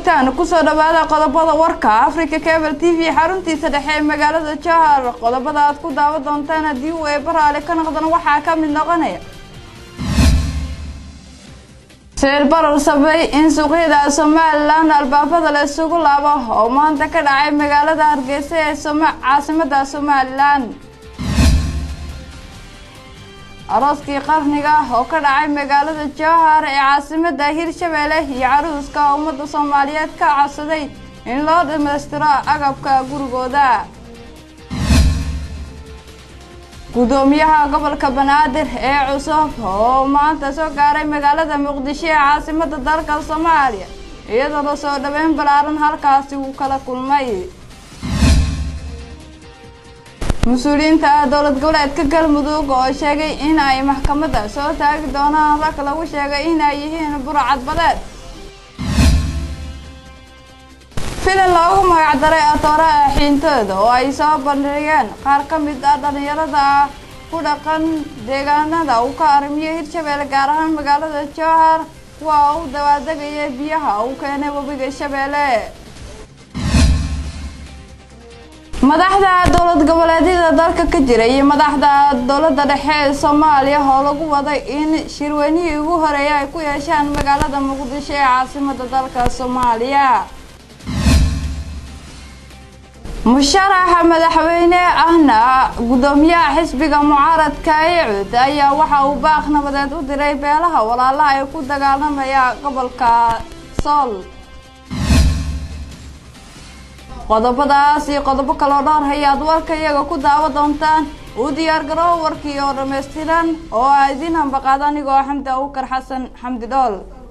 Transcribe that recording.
joogtaan kusoo dhawaada qodobada warka africa cable t v xaruntiisa dhexe ee magaalada jahar qodobada aad ku daawan doontaan haddii uu eeba raali ka noqdana waxaa ka mid noqonaya sicir barar sabay in suuqyada somalilan albaabada la isugu laabo oo maanta ka dhacay magaalada hargeysa ee caasimada somalilan arooskii qarniga oo ka dhacay magaalada jowhar ee caasimada hirshabeelle iyo caruuska ummadda soomaaliyeed ka codsaday in loo dhammaystiro agabka gurigooda gudoomiyaha gobolka banaadir ee cusub oo maanta soo gaaray magaalada muqdisho ee caasimada dalka soomaaliya iyadoo la soo dhaweyn balaaran halkaasi uu kala kulmay mas-uuliyiinta dowlad goboleedka galmudug oo sheegay in ay maxkamadda soo taagi doonaan rag lagu sheegay inay yihiin burcad badeed filan loogu magacdaray atooraha xiintooda oo ay soo bandhigeen qaar ka mid ah dhalinyarada ku dhaqan deegaanada uu ka arimiyo hirshabeelle gaar ahaan magaalada jowhar kuwa u dawaadegaya biyaha uu keenay webiga shabeelle madaxda dowlad goboleedyada dalka ka jira iyo madaxda dowladda dhexe ee soomaaliya oo lagu waday in shirweynihii ugu horeeya ay ku yeeshaan magaalada muqdisho ee caasimada dalka soomaaliya musharaxa madaxweyne ahna gudoomiyaha xisbiga mucaaradka icud ayaa waxa uu baaq nabadeed u diray beelaha walaalaha ee ku dagaalamaya gobolka sool qodobadaas iyo qodobo kaloo dhowr hayaad warka iyaga ku daawa doontaan uu diyaar garoo warkii oo dhammaystiran oo aa idiin hambaqaada anigoo xamdi abukar xasan xamdi dhool